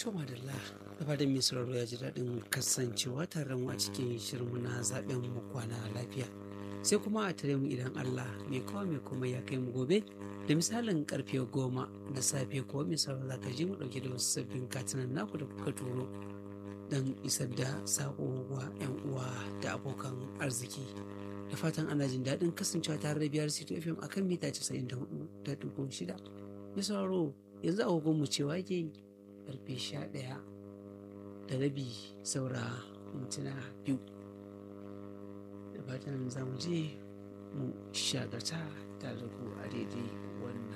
To madalla, da fatan mai sauraro ya ji daɗin kasancewa tare mu a cikin shirinmu na zaɓen mu kwana lafiya. Sai kuma a tare mu idan Allah mai kawo mai kuma ya kai mu gobe da misalin karfe goma na safe ko mai sauraro za ka ji mu ɗauke da wasu sabbin katinan naku da kuka turo don isar da saƙo wa 'yan uwa da abokan arziki. Da fatan ana jin daɗin kasancewa tare da biyar City FM akan mita 94.6. Mai sauraro yanzu agogon mu cewa ke yi karfe sha ɗaya da rabi saura mintuna biyu da fatan za mu je mu shagata tare da ku a daidai wannan